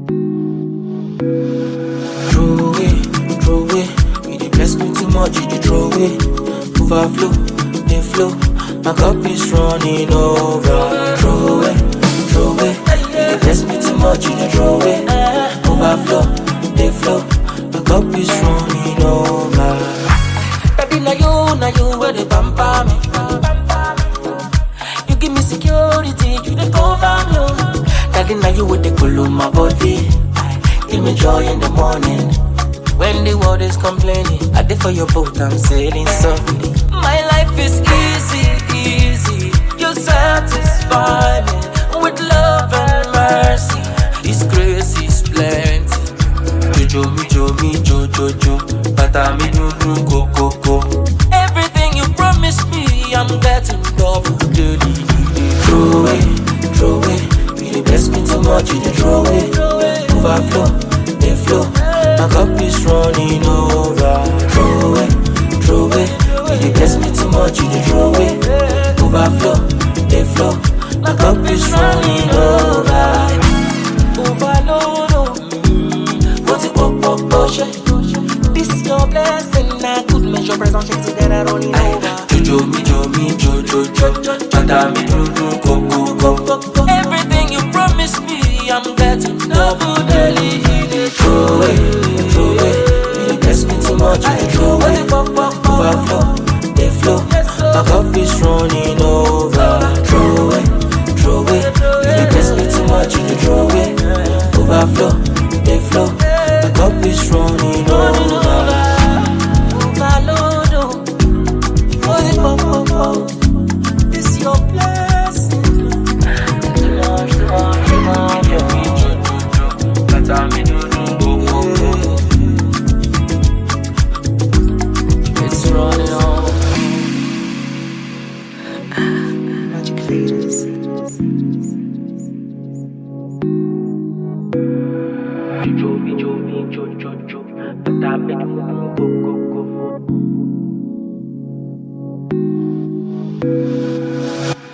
Throw away, throw away. You dey bless me too much, you dey throw away. Overflow, they flow. My cup is running over. Throw away, throw away. You dey bless me too much, you dey throw away. Overflow, they flow. My cup is running over. Baby, now you, now you where they pamper me. You give me security, you dey cover me. oh. Daddy, now you with the cool my body. Give me joy in the morning. When the world is complaining, I did for your boat, I'm sailing softly. My life is easy, easy. You satisfy me with love and mercy. This grace is plenty. Jojo mi jo mi jo jo jo, bata mi dun dun ko ko ko. Everything you promised me, I'm getting double daily. Throw away, throw away. You dey bless me too much, you dey throw away. Overflow, they flow. My cup is running over. Throw away, throw away. You dey bless me too much, you dey throw away. Overflow, they flow. My cup is running over. Overload, oh. Put it up, up, up, shake. This your blessing, I could measure present shake together running over. Jojo mi jo mi jo jo jo, chata mi dun dun ko ko ko. Everything you promised me, I'm getting double daily. Throw away, throw away. You dey bless me too much, you dey throw away. Overflow, they flow. My cup is running over. Throw away, throw away. You dey bless me too much, you dey throw away. Overflow, they flow. My cup is running over. Overload, oh. Oh, it pop, pop, pop. It's your blessing. Too much, too much, too much. Yeah, me, jo, jo, jo. Kata mi, do, do, go, go, go. It's running on. Magic Faders. Jo, mi, jo, mi, jo, jo, jo. Kata mi, do, do, go, go, go.